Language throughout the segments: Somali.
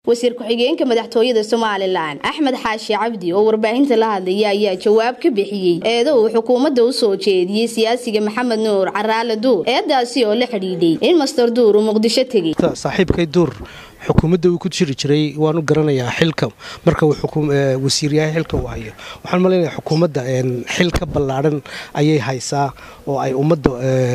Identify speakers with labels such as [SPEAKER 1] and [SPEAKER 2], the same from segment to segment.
[SPEAKER 1] wasiir ku-xigeenka madaxtooyada somalilan axmed xaashi cabdi oo warbaahinta la hadlaya ayaa jawaab ka bixiyey eeda uu xukuumadda u soo jeediyey siyaasiga maxamed nuur caraale duur eedaasi oo la xidhiidhay in master duur uu muqdisho tegey
[SPEAKER 2] saaxiibkay duur xukuumadda uu ku jiri jiray waanu garanayaa xilka marka wasiir yahay xilka uu hayo waxaan malaynayaa xukuumadda xil ka ballaadhan ayay haysaa oo ay ummadda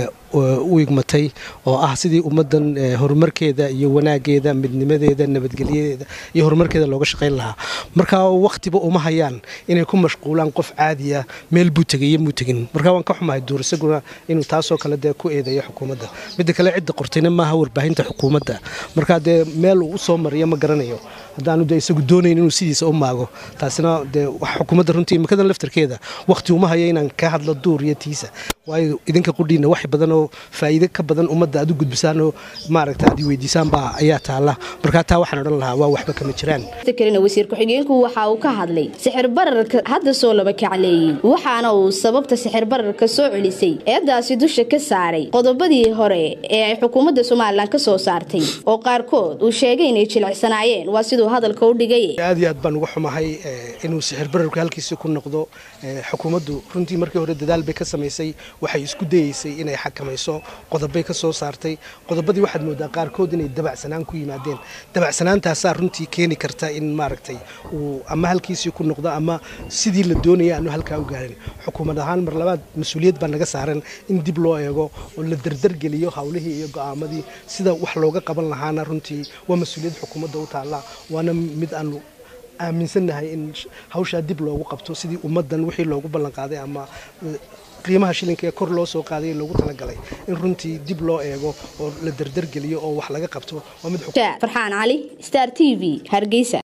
[SPEAKER 2] u igmatay oo ah sidii ummaddan horumarkeeda iyo wanaageeda midnimadeeda nabadgelyadeeda iyo horumarkeeda looga shaqayn lahaa markaa wakhtiba uma hayaan inay ku mashquulaan qof caadiya meel buu tegay iyo muu tegin markaa waan ka xumahay duur isaguna inuu taasoo kale dee ku eedeeyo xukuumadda midda kale cidda qortayna maaha warbaahinta xukuumadda markaa dee meel uu u soo mariyo ma garanayo haddaanu dee isagu doonayn inuu sidiisa u maago taasina dee wax xukuumadda runtii imikadan laftarkeeda wakhti uma hayo inaan ka hadlo duur iyo tiisa waayo idinka qudhiina wax badan oo faa'iide ka badan ummadda aad u gudbisaan oo maaragta aad i weydiisaan baa ayaa taalla markaa taa waxaan odhan lahaa waa waxba kama jiraan
[SPEAKER 1] kalena wasiir ku-xigeenku waxa uu ka hadlay sixir bararka hadda soo laba kacleeyey waxaana uu sababta sixir bararka soo celisay eedaasi dusha ka saaray qodobadii hore ee ay xukuumadda somalilan ka soo saartay oo qaarkood uu sheegay inay jilicsanaayeen waa siduu hadalka u dhigay
[SPEAKER 2] aad iyo aad baan uga xumahay inuu sixir bararku halkiisii ku noqdo xukuumaddu runtii markii hore dadaal bay ka samaysay waxay isku dayeysay inay xakamayso qodobay ka soo saartay qodobadii waxaad moodaa qaarkood inay dabacsanaan ku yimaadeen dabacsanaantaasaa runtii keeni karta in maaragtay uu ama halkiisii ku noqdo ama sidii la doonaya aanu halkaa u gaarin xukuumad ahaan mar labaad mas-uuliyad baa naga saaran in dib loo eego oo la dardargeliyo howlihii iyo go'aamadii sida wax looga qaban lahaana runtii waa mas-uuliyad xukuumadda u taalla waana mid aanu aaminsannahay in hawshaa dib loogu qabto sidii ummaddan wixii loogu ballanqaaday ama qiimaha shilinka ee kor loo soo qaaday loogu talagalay in runtii dib loo eego oo la dardargeliyo oo wax laga qabto
[SPEAKER 1] farxaan cali star t v hargeysa